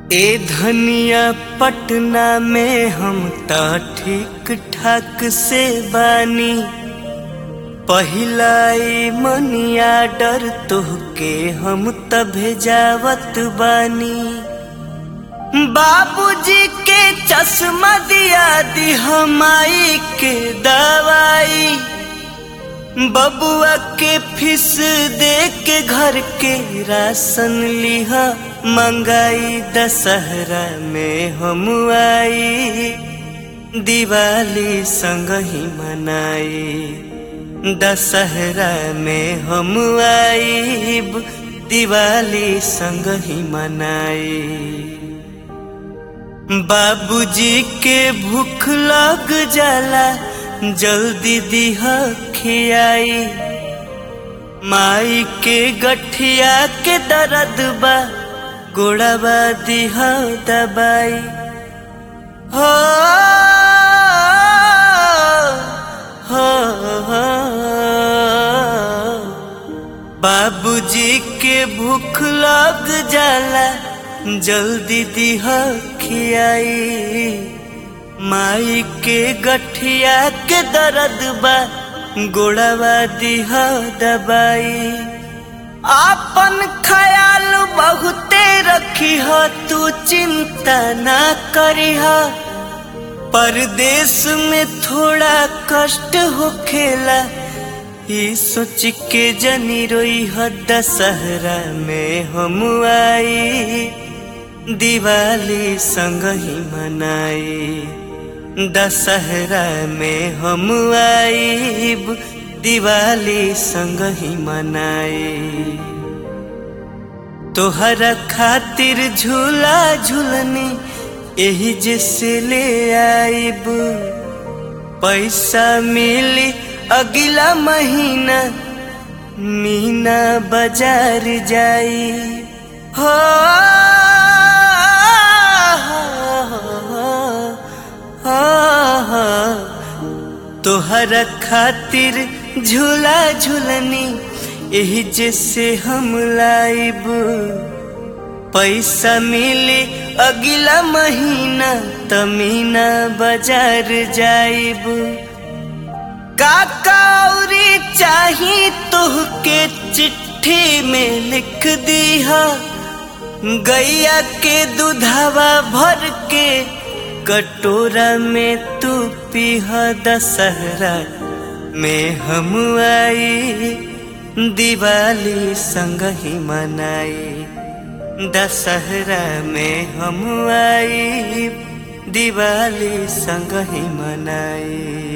ए धनिया पटना में हम त ठीक ठाक से बानी पहिलाई मनिया डर तोहके हम त भेजावत बानी बाबूजी के चश्मा दिया दी हमाई के दवाई बबुआ के फीस दे के घर के राशन लिहा मंगाई दशहरा में हम आई दिवाली संग ही मनाई दशहरा में हम आई दिवाली संग ही मनाई बाबूजी के भूख लग जाला जल्दी दिह खियाई माई के गठिया के दर्द बा गोड़ाबा दिह दबाई हो हो हो बाबूजी के भूख लग जाला जल्दी दिह खियाई माई के गठिया के दर्द बा गोड़ावा दिह दबाई आपन ख्याल बहुते रखी हो तू चिंता ना करी हो परदेश में थोड़ा कष्ट हो खेला ये सोच के जनी रोई हो दशहरा में हम आई दिवाली संग ही मनाई दशहरा में हम आईब दिवाली संग ही मनाई तोहरा खातिर झूला झूलनी यही जैसे ले आईब पैसा मिली अगला महीना मीना बाजार जाई हो तोहरा खातिर झूला झूलनी यही जैसे हम लाइब पैसा मिली अगला महीना तमीना बाजार जाइब काकाउरी चाही तुहके चिट्ठी में लिख दीहा गैया के दूधवा भर के कटोरा में तू पीह दशहरा में हम आई दिवाली संग ही मनाई दशहरा में हम आई दिवाली संग ही मनाई